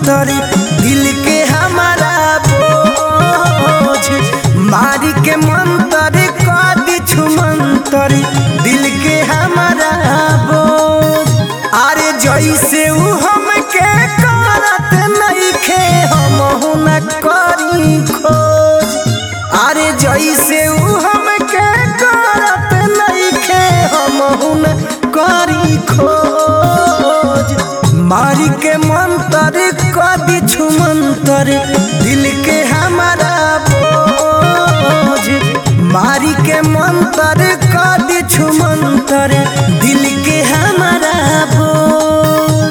मंतर दिल के हमारा बोझ मारी के मंतर कदी छुमंतर दिल के हमारा बोझ अरे जैसे ऊ हमके करत नइखे हम न करी खोज अरे जैसे ऊ हमके करत नइखे हम न करी खोज मारी के मंतर कदी छुमंतर दिल के हमारा बोझ मारी के मंतर कदी छुमंतर दिल के हमारा बोझ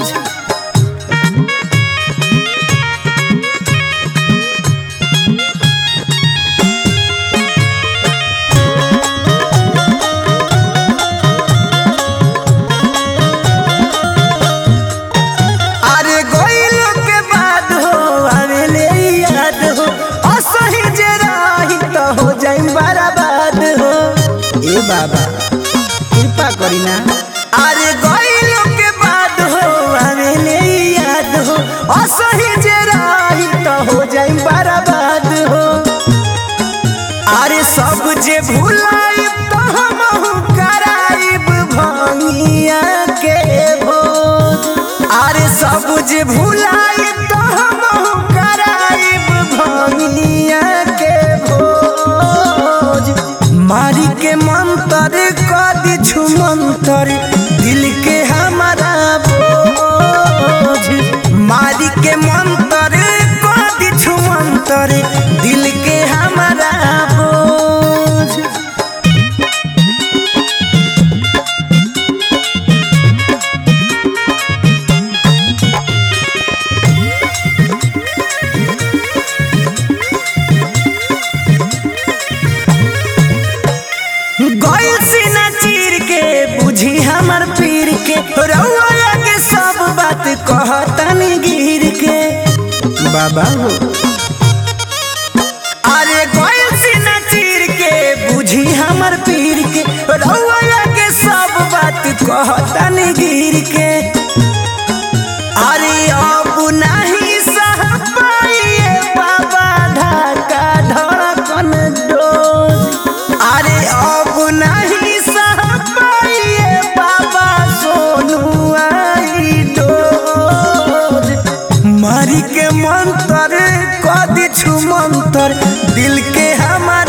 अरे गोइल के बाद हो आवेले याद हो असही जे रही तो हो जाई बर्बाद हो ए बाबा कृपा करी ना अरे गोइल के बाद हो आवेले याद हो असही जे रही तो हो जाई बर्बाद हो अरे सब जे भुलाई तो हमहु कराइब भंगिया के भोज अरे सब जे भुलाई तो हमहु कराइब भंगिया के भोज मारी के मंतर कदी छुमंतर दिल के हमारा बोझ मारी के मंतर कदी छुमंतर दिल के हमारा बोझ गइल सीना चीर के बुझी हमर पीर के रउआ के सब बात कहतनी गिर के बाबा हो अरे गइल सीना चीर के बुझी हमर पीर के रउआ के सब बात कहतनी गिर के अरे अब नहीं सह पाइए बाबा ढाका धड़कन डोज अरे अब नहीं सह पाइए बाबा सोनू आई डोज मारी के मंतर कदी छु मंतर दिल के हमारा